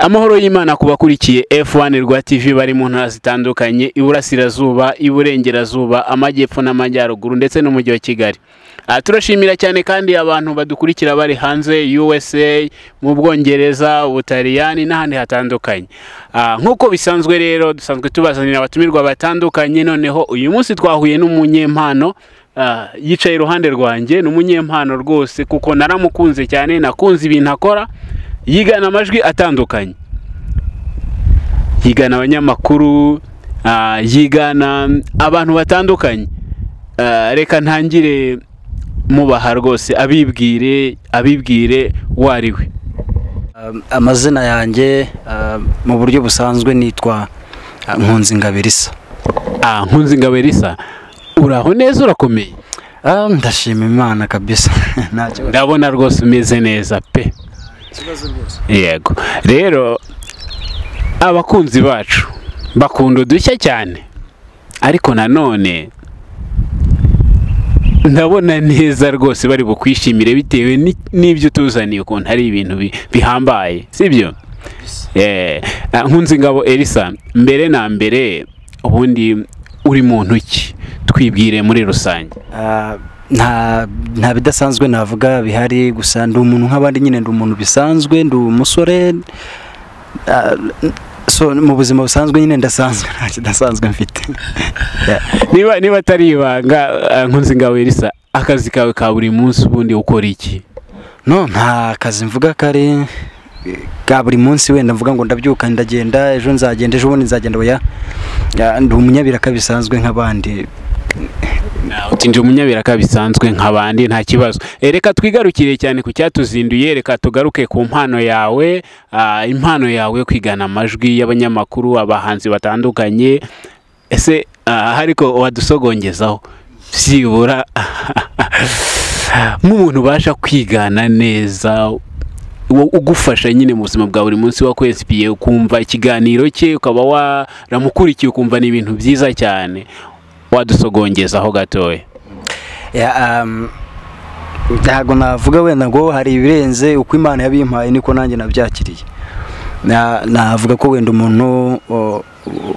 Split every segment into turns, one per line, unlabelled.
amahoro y'imana ku bakurikiye F1 rwa TV bari mu ntara zitandukanye iburasirazuba iburengerazuba amajyepfo n'amajyaruguru ndetse n'umujyi wa Kigali Ah, turashimira cyane kandi abantu badukurikira bari hanze USA mu Bwongereza Ubutaliyani n'ahandi hatandukanye Ah, nk'uko bisanzwe rero dusanzwe tubazanira abatumirwa batandukanye noneho uyu munsi twahuye n'umunyempano Ah, yicaye iruhande rwanjye ni umunyempano rwose kuko naramukunze cyane nakunze ibintu akora yigana amajwi atandukanye yigana abanyamakuru ah, yigana abantu batandukanye Ah, reka ntangire mubaha rwose abibwire abibwire uwo ari we
Um, amazina yanjye um, mu buryo busanzwe nitwa uh, Nkunzi Ngabirisa
ah, nkunze ingabe risa uraho neza urakomeye
Ah, ndashima imana kabisa nta kibazo
ndabona rwose umeze neza pe yego rero abakunzi bacu bakunda udushya cyane ariko nanone ndabona neza rwose bari bukwishimire bitewe ni- n'ibyo tuzaniye ukuntu hari ibintu bi- bihambaye sibyo Eh, ah, nkunzingabo elisa mbere na mbere ubundi uri muntu ki twibwire muri rusange
Ah, nta nta bidasanzwe navuga bihari gusa ndi umuntu nk'abandi nyine ndi umuntu bisanzwe ndi umusore ah, so mu buzima busanzwe nyine ndasanzwe nta kidasanzwe mfite Yeah.
niba niba atari ibanga ah, nkunzingabo elisa akazi kawe ka buri munsi ubundi ukora iki
no nta kazi mvuga kari ka buri munsi wenda mvuga ngo ndabyuka ndagenda ejo nzagenda ejo bundi nzagenda oya Ya, ndi umunyabiraka bisanzwe nk'abandi
uti ndi umunyabiraka bisanzwe nk'abandi nta kibazo Eh, reka twigarukire cyane ku cyatuzinduye reka tugaruke ku mpano yawe ah, impano yawe yo kwigana amajwi y'abanyamakuru abahanzi batandukanye ese ah, ariko wadusogongezaho byibura nk'umuntu ubasha kwigana neza wo- ugufasha nyine mu buzima bwa buri munsi wakwesipiye ukumva ikiganiro cye ukaba waramukurikiye ukumva ni ibintu byiza cyane wadusogongezaho gatoya
Ya, um, ntabwo navuga wenda ngo hari ibirenze uko imana yabimpaye niko nanjye nabyakiriye Na- navuga ko wenda umuntu o-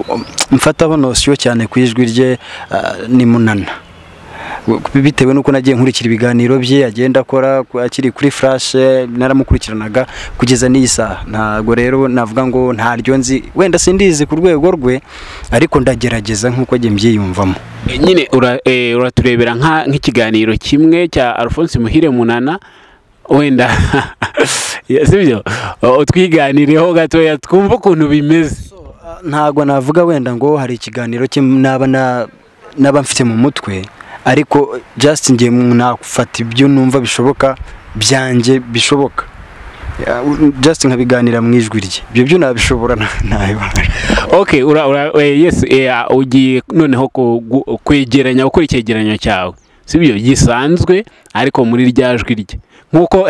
o- mfataho nosiyo cyane ku ijwi rye ah, ni munana bitewe n'uko nagiye nkurikira ibiganiro bye agenda akora ku- akiri kuri furashe naramukurikiranaga kugeza n'iyi saha ntabwo rero navuga ngo ntaryo nzi wenda sindizi ku rwego rwe ariko ndagerageza nk'uko njye mbyiyumvamo
E, nyine ura- e, uraturebera nka- nk'ikiganiro kimwe cya alphonse muhire munana wenda Ya, sibyo O, twiganireho gatoya twumve ukuntu bimeze
ntabwo navuga wenda ngo hari ikiganiro cye naba na- naba mfite mu mutwe ariko just ngiye nafata ibyo numva bishoboka byanjye bishoboka Ya, u- just nkabiganira mu ijwi rye ibyo byo nabishobora nta- ntabibasha
ok ura, ura, e, yes, e, a, ugiye noneho ku- gu- kwegeranya gukora icyegeranyo cyawe sibyo gisanzwe ariko muri rya jwi rye nk'uko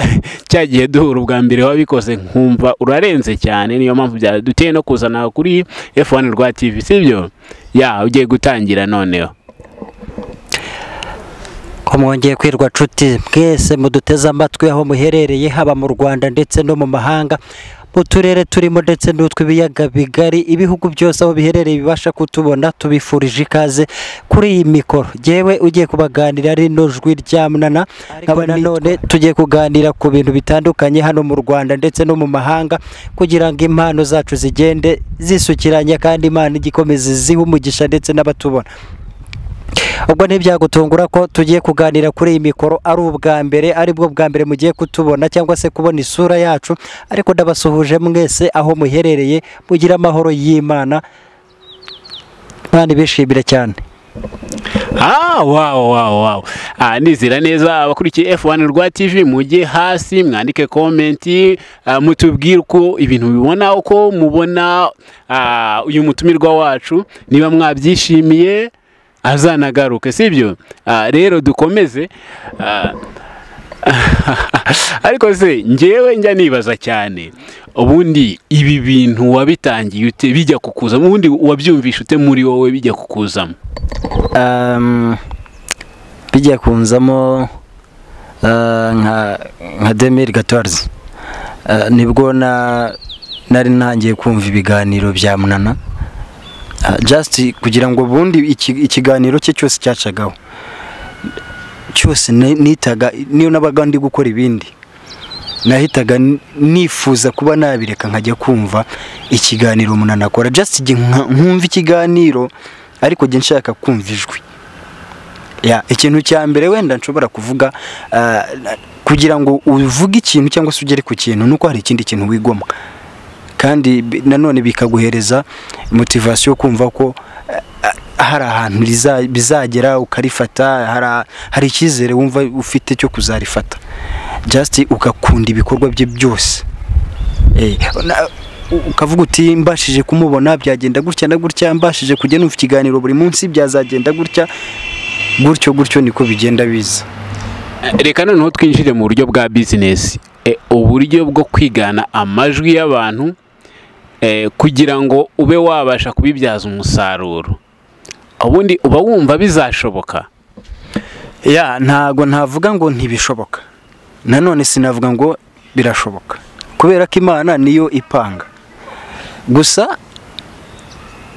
cya gihe duhura ubwa mbere wabikoze nkumva urarenze cyane niyo mpamvu byaduteye no kuzana kuri F1 rwa TV sibyo ya ugiye gutangira noneho
ko mwongeye kwirwa nshuti mwese muduteze amatwi aho muherereye haba mu rwanda ndetse no mu mahanga mu turere turimo ndetse n'utw'ibiyaga bigari ibihugu byose aho biherereye bibasha kutubona tubifurije ikaze kuri iyi mikoro yewe ugiye kubaganira rino jwi ryamnana nkaba nanone tugiye kuganira ku bintu bitandukanye hano mu rwanda ndetse no mu mahanga kugira ngo impano zacu zigende zisukiranya kandi imana igikomeze ziha umugisha ndetse n'abatubona ubwo ntibyagutungura ko tugiye kuganira kuri iyi mikoro ari ubwa mbere ari bwo bwa mbere mugiye kutubona cyangwa se kubona isura yacu ariko ndabasuhuje mwese aho muherereye mugire amahoro y'imana imana ibishimire cyane
Ah, wow, wow, wow. Ah, nizera neza abakurikiye F1 rwa TV mujye hasi mwandike komenti ah, mutubwire uko ibintu bibona uko mubona ah, uyu mutumirwa wacu niba mwabyishimiye azanagaruke sibyo ah, rero dukomeze ah, ariko se njyewe njya nibaza cyane ubundi ibi bintu wabitangiye ute bijya kukuzamo ubundi wabyumvisha ute muri wowe bijya kukuzamo
Um, bijya kunzamo uh, nka nka 2014 Uh, nibwo na nari ntangiye kumva ibiganiro bya munana Ah, just kugira ngo ubundi iki- ikiganiro cye cyose cyacagaho cyose ni- nitaga niyo nabaga ndi gukora ibindi nahitaga n- nifuza kuba nabireka nkajya kumva ikiganiro umunani akora just igihe nka- nkumva ikiganiro ariko jya nshaka kumva ijwi Ya, ikintu cya mbere wenda nshobora kuvuga ah, na- kugira ngo uvuge ikintu cyangwa se ugere ku kintu nuko hari ikindi kintu wigomwa kandi bi- nanone bikaguhereza motivasiyo yo kumva ko eh, ah, hari ahantu riza- bizagera ukarifata hari- hari icyizere wumva ufite cyo kuzarifata just ugakunda ibikorwa bye byose Eh, na- u- ukavuga uti mbashije kumubona byagenda gutya na gutya mbashije kujya numva ikiganiro buri munsi byazagenda gutya gutyo gutyo niko bigenda biza
reka noneho twinjire mu buryo bwa bizinesi E, uburyo bwo kwigana amajwi y'abantu e, kugira ngo ube wabasha kubibyaza umusaruro ubundi uba wumva bizashoboka
ya ntago ntavuga ngo ntibishoboka nanone sinavuga ngo birashoboka kubera ko imana niyo ipanga gusa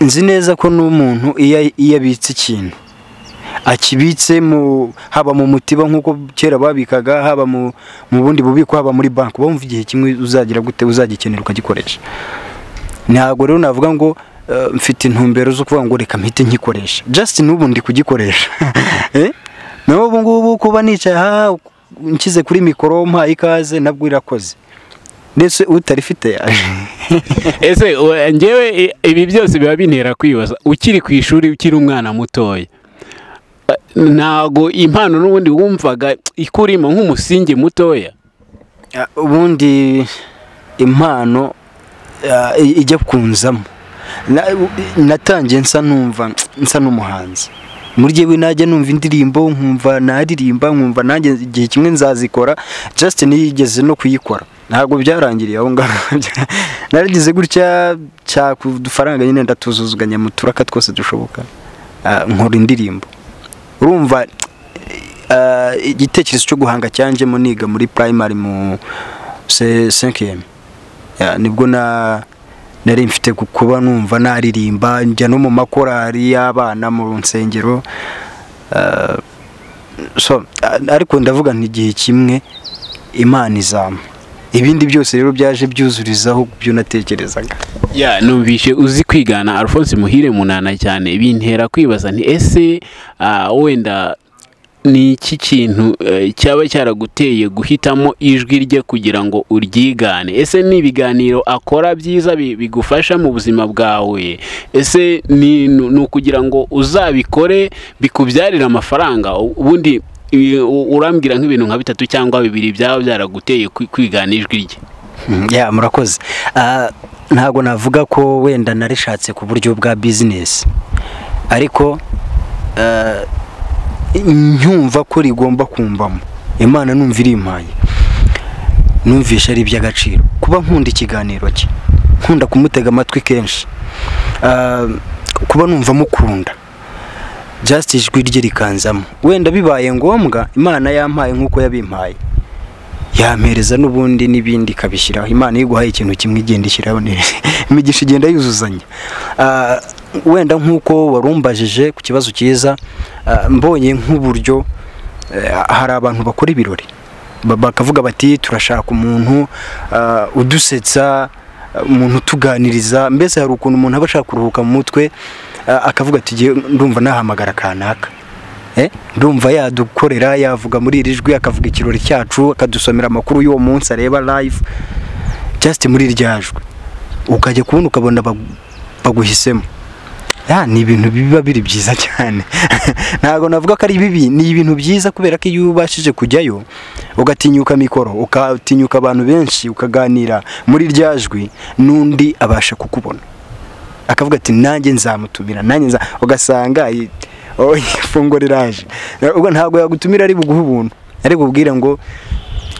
nzi neza ko n'umuntu iyo iyo abitse ikintu akibitse mu haba mu mutiba nk'uko kera babikaga haba mu mu bundi bubiko haba muri banki uba wumva igihe kimwe uzagira gute uzagikenera ukagikoresha ntabwo rero navuga ngo eh, mfite intumbero zo kuvuga ngo reka mpite nkikoresha just n'ubu ndi kugikoresha Eh? naho ubu ngubu kuba nicaye aha nshyize kuri mikoro mpaye ikaze nabwo irakoze ndetse utarifite yaje
ese we- njyewe i- ibi byose biba bintera kwibaza ukiri ku ishuri ukiri umwana mutoya Eh, ntago impano n'ubundi wumvaga ikurimo nk'umusingi mutoya
Ah, ubundi impano ah, i- ijya kunzamo Na- u- i- natangiye nsa numva nsa n'umuhanzi muri jyewe najya numva indirimbo nkumva naririmba nkumva nanjye igihe kimwe nzazikora just nigeze no kuyikora ntabwo byarangiriye aho ngaho naragize gutya cyaka udufaranga nyine ndatuzuzuganya mu turaka twose dushoboka Ah, nkora indirimbo urumva eh, igitekerezo cyo guhanga cyanjemo niga muri primary mu se- cinquième Ya, nibwo na nari mfite ku- kuba numva naririmba njya no mu makorari y'abana mu nsengero Eh, so a- ariko ndavuga nti igihe kimwe imana izampa ibindi byose rero byaje byuzurizaho byo natekerezaga
ya numvishe uzi kwigana alphonse muhire munana cyane bintera kwibaza nti ese ah, wenda ni iki kintu eh, cyaba cyaraguteye guhitamo ijwi rye kugira ngo uryigane ese ni ibiganiro akora byiza bi- bigufasha mu buzima bwawe ese ni ni- ni ukugira ngo uzabikore bikubyarire amafaranga U- ubundi i- u- urambwira nk'ibintu nka bitatu cyangwa bibiri byaba byaraguteye kwi- kwigana ijwi rye
Mm, ya murakoze Ah, ntabwo navuga ko wenda narishatse ku buryo bwa bizinesi ariko ah, nyumva ko rigomba kumvamo imana numva irimpaye numvisha ari iby'agaciro kuba nkunda ikiganiro cye nkunda kumutega amatwi kenshi Ah, kuba numva mukunda just ijwi rye rikanzamo wenda bibaye ngombwa imana yampaye nk'uko yabimpaye yampereza n'ubundi n'ibindi ikabishyiraho imana iyo iguhaye ikintu kimwe igenda ishyiraho n'ibindi. imigisha igenda yuzuzanya Ah, wenda nk'uko warumbajije ku kibazo cyiza ah, mbonye nk'uburyo eh, hari abantu bakora ibirori Ba- bakavuga bati turashaka umuntu ah, udusetsa ah, umuntu utuganiriza mbese hari ukuntu umuntu aba ashaka kuruhuka mu mutwe ah, akavuga ati "Jye ndumva nahamagara kanaka Eh, ndumva yadukorera yavuga muri iri jwi akavuga ikirori cyacu akadusomera amakuru y'uwo munsi areba live just muri irya jwi ukajya kubona ukabona bagu- baguhisemo ya ni ibintu biba biri byiza cyane ntabwo navuga ko ari bibi ni ibintu byiza kubera ko iyo ubashije kujyayo ugatinyuka mikoro ukatinyuka abantu benshi ukaganira muri irya jwi n'undi abasha kukubona akavuga ati nanjye nzamutumira nanjye nza ugasanga i- oh, ifunguro riraje ubwo ntabwo yagutumira ari buguhe ubuntu ari bubwire ngo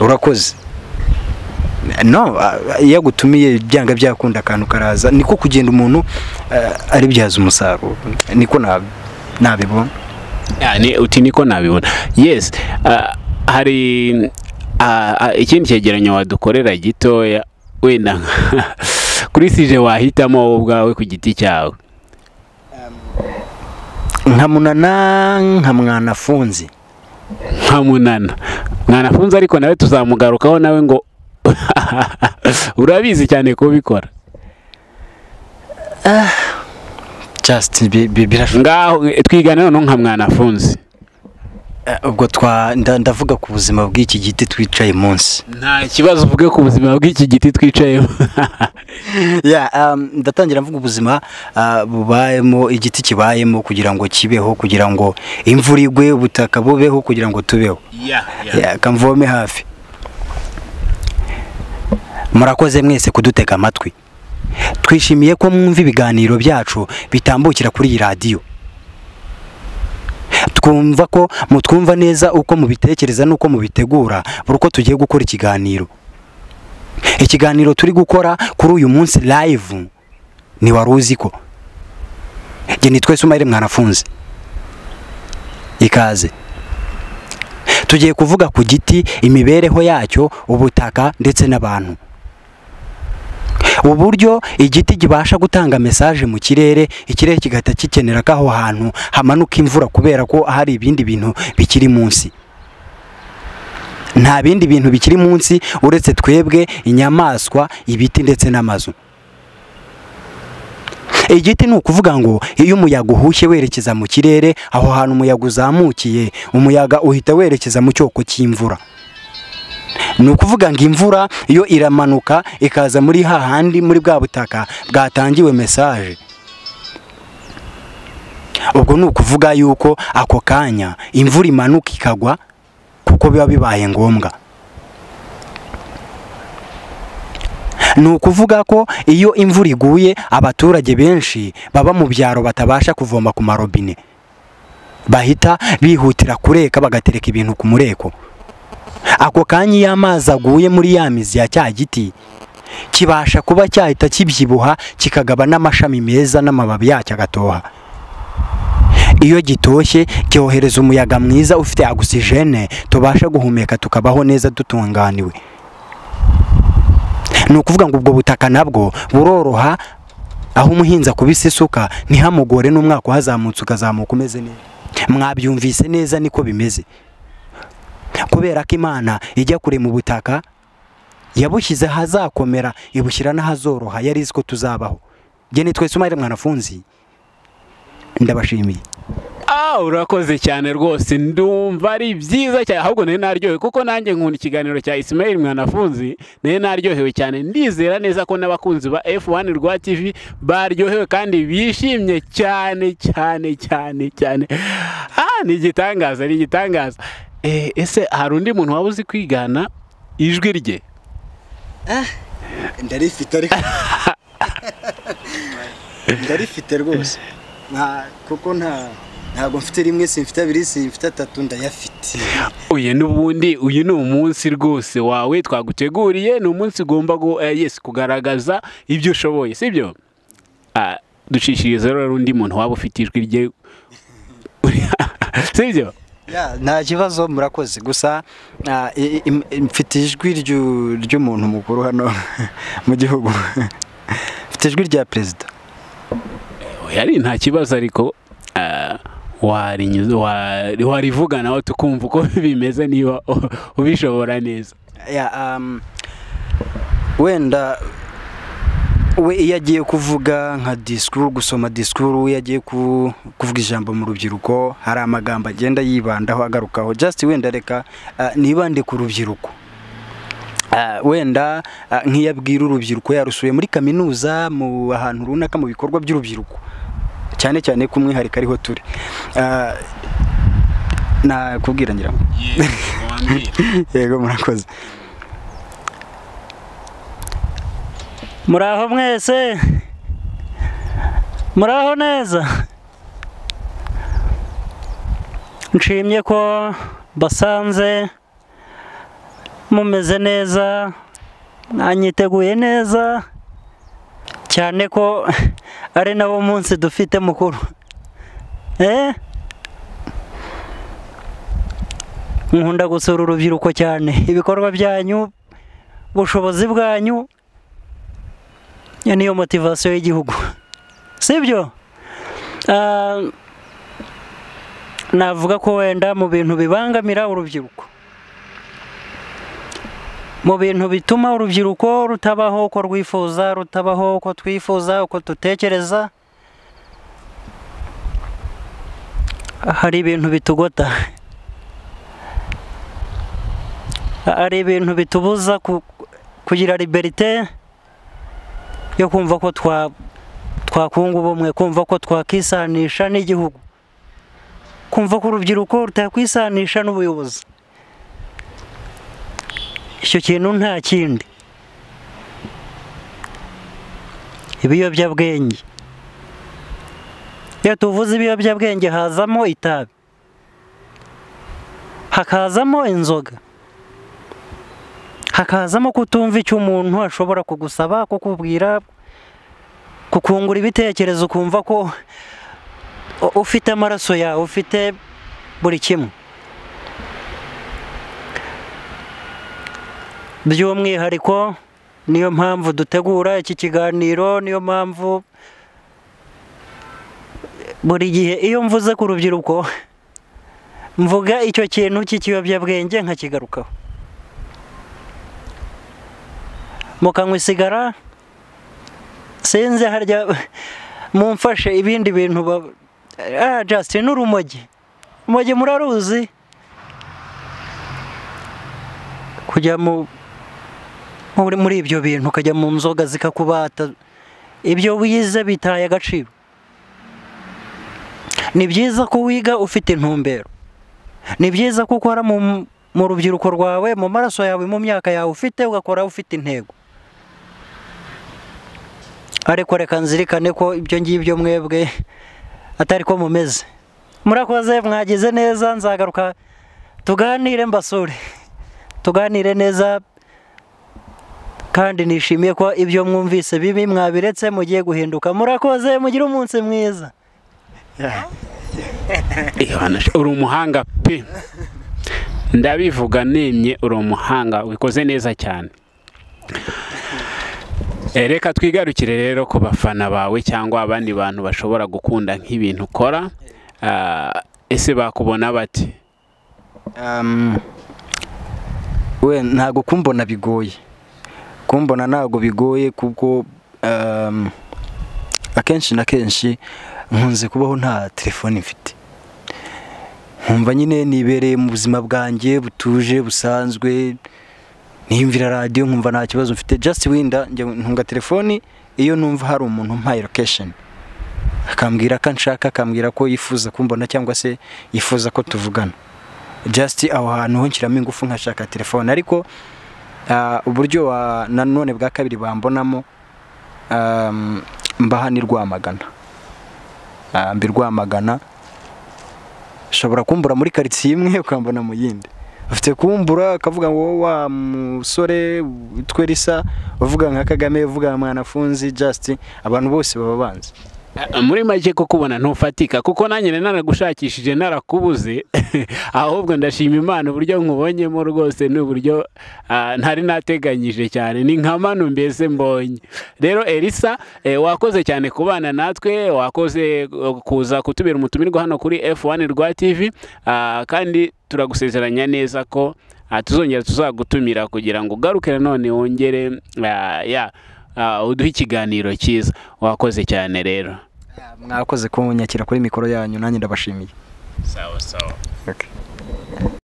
urakoze no ah, iyo agutumiye byanga byakunda akantu karaza niko kugenda umuntu ah, aribyaza umusaruro niko nab- nabibona
yani uti niko nabibona yes ah, hari ah, ah, ikindi cyegeranyo wadukorera gitoya wenda kuri sije wahitamo wowe ubwawe ku giti cyawe
nka munana nka mwana afunze
nka munana mwana afunze ariko nawe tuzamugarukaho nawe ngo urabizi cyane kubikora
just bi- bi- birashoboka
ngaho eh, twigana noneho nka mwana afunze
Eh, ubwo twa nda- ndavuga ku buzima bw'iki giti twicaye munsi
nta kibazo uvuge ku buzima bw'iki giti twicayemo
Yeah, um, ndatangira mvuga ubuzima uh, bubayemo igiti kibayemo kugira ngo kibeho kugira ngo imvura igwe ubutaka bubeho kugira ngo tubeho Yeah, kamvome hafi murakoze mwese kudutega amatwi twishimiye ko mwumva ibiganiro byacu bitambukira kuri iyi radiyo twumva ko mutwumva neza uko mubitekereza n'uko mubitegura buri uko tugiye gukora ikiganiro ikiganiro turi gukora kuri uyu munsi live ni wari uzi ko njye ni twese umwari mwanafunze ikaze tugiye kuvuga ku giti imibereho yacyo ubutaka ndetse n'abantu uburyo igiti kibasha gutanga mesaje mu kirere ikirere kigahita kikenera ko aho hantu hamanuka imvura kubera ko hari ibindi bintu bikiri munsi nta bindi bintu bikiri munsi uretse twebwe inyamaswa ibiti ndetse n'amazu igiti ni ukuvuga ngo iyo umuyaga uhushye werekeza mu kirere aho hantu umuyaga uzamukiye umuyaga uhita werekeza mu cyoko cy'imvura ni ukuvuga ngo imvura yo iramanuka ikaza muri hahandi muri bwa butaka bwatangiwe mesaje ubwo ni ukuvuga yuko ako kanya imvura imanuka ikagwa kuko biba bibaye ngombwa ni ukuvuga ko iyo imvura iguye abaturage benshi baba mu byaro batabasha kuvoma ku marobine bahita bihutira kureka bagatereka ibintu ku mureko ako kanya iyo amazi aguye muri ya mizi ya cya giti kibasha kuba cyahita kibyibuha kikagaba n'amashami meza n'amababi yacyo agatoha iyo gitoshye cyohereza umuyaga mwiza ufite agisijene tubasha guhumeka tukabaho neza dutunganiwe ni ukuvuga ngo ubwo butaka nabwo buroroha aho umuhinzi akubise isuka ntihamugore n'umwaka uhazamutse ukazamuka umeze neza mwabyumvise neza niko bimeze kubera ko imana ijya kure mu butaka yabushyize ahazakomera ibushyira n'ahazoroha yari izi ko tuzabaho gene twese umwari mwanafunzi ndabashimiye
Ah, urakoze cyane rwose ndumva ari byiza cyane ahubwo nari naryohewe kuko nanjye nkunda ikiganiro cya Ismail Mwanafunzi nari naryohewe cyane ndizera neza ko n'abakunzi ba F1 rwa TV baryohewe kandi bishimye cyane cyane cyane cyane ah ni igitangaza ni igitangaza eh, ese hari undi muntu waba uzi kwigana ijwi rye
ndarifite ariko ndarifite rwose nta kuko nta ntabwo mfite rimwe simfite abiri simfite atatu ndayafite
uyu n'ubundi uyu ni umunsi rwose wawe twaguteguriye ni umunsi ugomba gu- eh, yes, kugaragaza ibyo ushoboye sibyo Ah, dushishiriza rero undi muntu waba ufite ijwi rye sibyo
Ya, nta kibazo murakoze gusa ah, i- i- im- mfite ijwi ryu- ry'umuntu mukuru hano mu gihugu mfite ijwi rya perezida
Oya, ari nta kibazo ariko ah, warinyuze- wa- warivuga nawe tukumva uko bimeze niba u- ubishobora neza
Ya, um, wenda we iyo agiye kuvuga nka disikuru gusoma disikuru iyo agiye ku- kuvuga ijambo mu rubyiruko hari amagambo agenda yibandaho agarukaho just wenda reka ah, nibande ku rubyiruko Ah, wenda ah, nk'iyo abwira urubyiruko yarusuye muri kaminuza mu ahantu runaka mu bikorwa by'urubyiruko cyane cyane ku mwihariko ariho turi Ah, nakubwira ngira ngo yego murakoze
muraho mwese muraho neza nshimye ko basanze mumeze neza mwanyiteguye neza cyane ko ari nawo munsi dufite mukuru eh nkunda gusura urubyiruko cyane ibikorwa byanyu ubushobozi bwanyu
iyo niyo motivasiyo y'igihugu sibyo Ah, navuga ko wenda mu bintu bibangamira urubyiruko mu bintu bituma urubyiruko rutabaho uko rwifuza rutabaho uko twifuza uko dutekereza hari ibintu bitugota hari ibintu bitubuza ku- kugira liberite yo kumva ko twa twakunga ubumwe kumva ko twakisanisha n'igihugu kumva ko urubyiruko rutakwisanisha n'ubuyobozi icyo kintu nta kindi ibiyobyabwenge iyo tuvuze ibiyobyabwenge hazamo itabi hakazamo inzoga hakazamo kutumva icyo umuntu ashobora kugusaba kukubwira kukungura ibitekerezo ukumva ko u- ufite amaraso yawe ufite buri kimwe by'umwihariko niyo mpamvu dutegura iki kiganiro niyo mpamvu buri gihe iyo mvuze ku rubyiruko mvuga icyo kintu cy'ikiyobyabwenge nkakigarukaho mukanywa isigara sinzi harya mumfashe ibindi bintu ba- ah Justin n'urumogi urumogi muraruzi kujya mu muri muri ibyo bintu ukajya mu nzoga zikakubata ibyo wize bitaye agaciro ni byiza ko wiga ufite intumbero ni byiza ko ukora mu, mu rubyiruko rwawe mu maraso yawe mu myaka yawe ufite ugakora ufite intego ariko reka nzirikane ko ibyo ngibyo mwebwe atari ko mumeze murakoze mwagize neza nzagaruka tuganire mbasure tuganire neza kandi nishimiye ko ibyo mwumvise bibi mwabiretse mugiye guhinduka murakoze mugire umunsi mwiza
Eh, bana, uri umuhanga pe ndabivuga nemye uri umuhanga wikoze neza cyane Eh, reka twigarukire rero ku bafana bawe cyangwa abandi bantu bashobora gukunda nk'ibintu ukora Ah, ese bakubona bati
Um, we ntago kumbona bigoye kumbona ntago bigoye kuko um, akenshi na kenshi nkunze kubaho nta telefone mfite nkumva nyine nibereye mu buzima bwanjye butuje busanzwe niyumvira radiyo nkumva nta kibazo mfite just winda njya ntunga telefoni iyo numva hari umuntu umpaye location akambwira ko nshaka akambwira ko yifuza kumbona cyangwa se yifuza ko tuvugana just aho hantu ho nshyiramo ingufu nkashaka telefone ariko ah, uburyo wa nanone bwa kabiri bambonamo um, mbaha ni rwamagana Ah, mbi rwamagana ushobora kumbura muri karitsiye imwe ukambona mu yindi ufite kumbura ukavuga ngo "Wowe wa musore witwe risa uvuga nka kagame uvuga nka mwanafunzi just abantu bose baba banzi
Ah, muri make ko kubona ntufatika kuko nanjye nari naragushakishije narakubuze ahubwo ndashima imana uburyo nkubonyemo rwose ni uburyo ah, ntari nateganyije cyane ni nka mano mbese mbonye rero elisa eh, wakoze cyane kubana natwe wakoze eh, kuza kutubera umutumirwa hano kuri f1 rwa tv ah, kandi turagusezeranya neza ko ah, tuzongera tuzagutumira kugira ngo ugaruke nanone wongere ah, ya ah, uduhe ikiganiro cyiza wakoze cyane rero
Ah, mwakoze kunyakira kuri mikoro yanyu nanjye ndabashimiye
Sawa sawa.